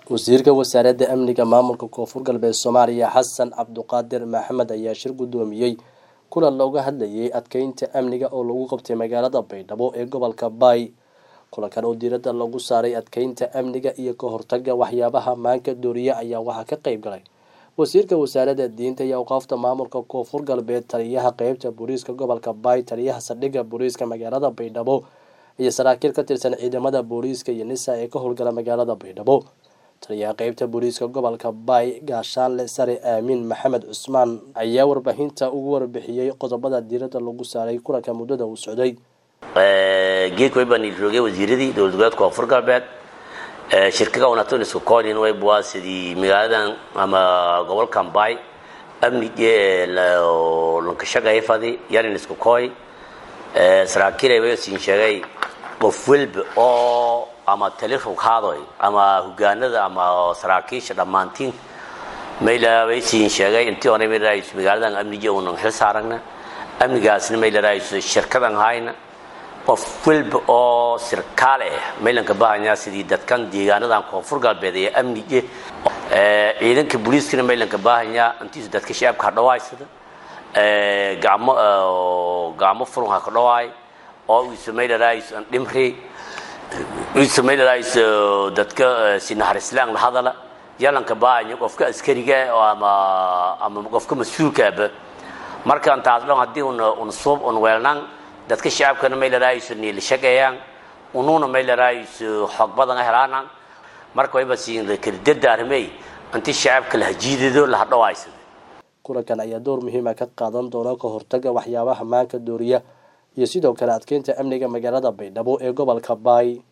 wasiirka wasaaradda amniga maamulka koonfur galbeed soomaaliya xasan cabduqaadir maxamed ayaa shir guddoomiyey kulan looga hadlayay adkeynta amniga oo lagu qabtay magaalada baydhabo ee gobolka baay kulankan oo diiradda lagu saaray adkeynta amniga iyo ka hortaga waxyaabaha maanka dooriye ayaa waxaa ka qeyb galay wasiirka wasaaradda diinta iyo awqaafta maamulka koonfur galbeed taliyaha qeybta booliiska gobolka baay taliyaha saldhigga booliiska magaalada baydhabo iyo saraakiil ka tirsan ciidamada booliiska iyo nisa ee ka howlgala magaalada baydhabo taliyaha qeybta booliiska gobolka baay gaashaanle sare aamin maxamed cusmaan ayaa warbaahinta ugu warbixiyey qodobada diiradda lagu saaray kulanka muddada uu socday geedka way baan roogay wasiiradii dowlad goboleedka koonfur galbeed shirkaga wanaagsan isku koonin way buwaa sidii magaaladan ama gobolkan baay amnige lankashagay fadi yarin isku kooy saraakiil ay siin sheegay qof walba oo ama telefon haadoy ama hogaanada ama saraakiisha dhammaantiin mayla way siin sheegay intii hore may raayis magaaladan amnige unan xil saaragna amnigaasna mayla raayis shirkadan hayna qof walba oo sirkaal ah maylanka bahanyaa sidii dadkan deegaanadan koonfur galbeed ee amnige ciidanka booliiskana maylanka baahanyaa intiisu dadka shacabka ha dhawaysada gacmo gacmo furun ha ka dhawaay oo isu mayla raayis dhimri isu mayla raayis dadka si naxariislaan la hadala yalanka baahanya qofka askariga ama ama qofka mas-uulkaaba markaan taas dhan haddii un suub un weelnaan dadka shacabkana may laraayiso niilashagayaan unuuna may laraayiso xoog badan helaanaan marka wayba siin kardada arrimey inti shacabka la hajiidado la hadhawaysado kulankan ayaa door muhiima ka qaadan doona ka hortaga waxyaabaha maanka dooriya iyo sidoo kale adkeynta amniga magaalada baydhabo ee gobolka baay